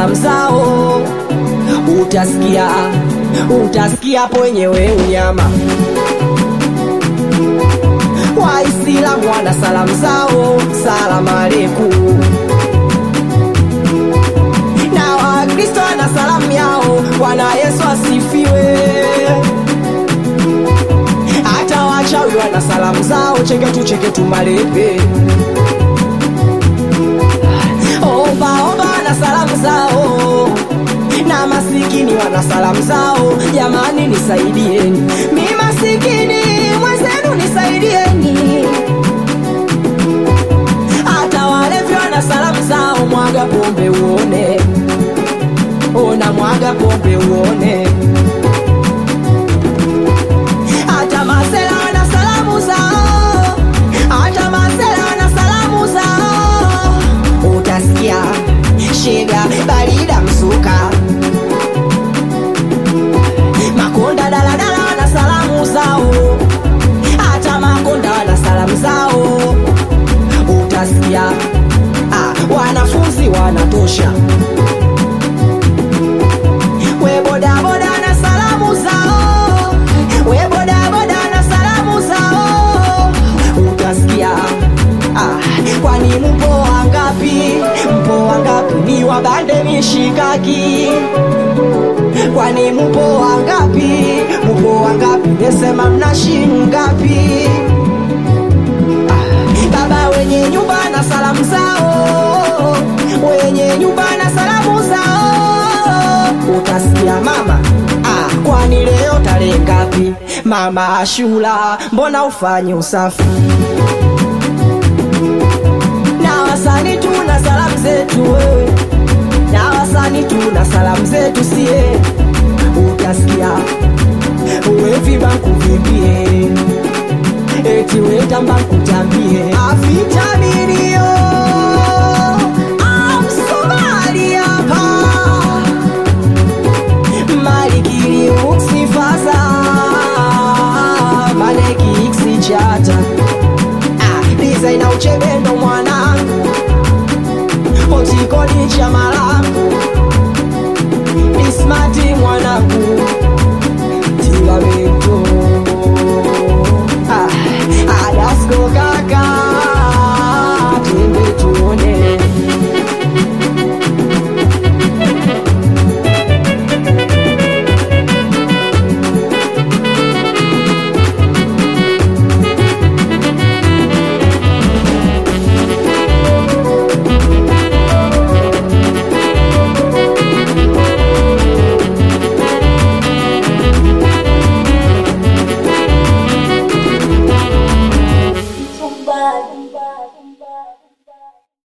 salamu zao utasikia utasikia hapo wenyewe unyama waislamu wana salamu zao salamu aleikum na wakristo wana salamu yao bwana yesu asifiwe hata wachawi wana salamu zao cheketu cheketu malepe ombaomba wana salamu zao na masikini wana salamu zao jamani nisaidieni mi masikini mwenzenu nisaidieni hata walevi wana salamu zao mwaga pombe uone ona mwaga pombe uone hata masela wana salamu zao hata masela wana salamu zao utasikia shega barida msuka makonda daladala wana salamu zao hata makonda wana salamu zao utasikia ah, wanafunzi wanatosha we bodaboda na salamu zao we bodaboda na salamu zao utasikia ah, kwani mpo wangapi mpo wangapi ni wabande mishikaki kwani mpo wangapi mpo wangapi nesema mna shingapi baba wenye nyumba na salamu zao wenye nyumba na salamu zao utasikia mama ah, kwani leo tarehe ngapi mama ashula mbona ufanye usafi na wasani tuna salamu zetu wewe na wasani tuna salamu zetu sie utasikia uweviba kuvimbie eti wetamba kutambie avitaminio amsomali hapa malikili uksifaza maleki iksichata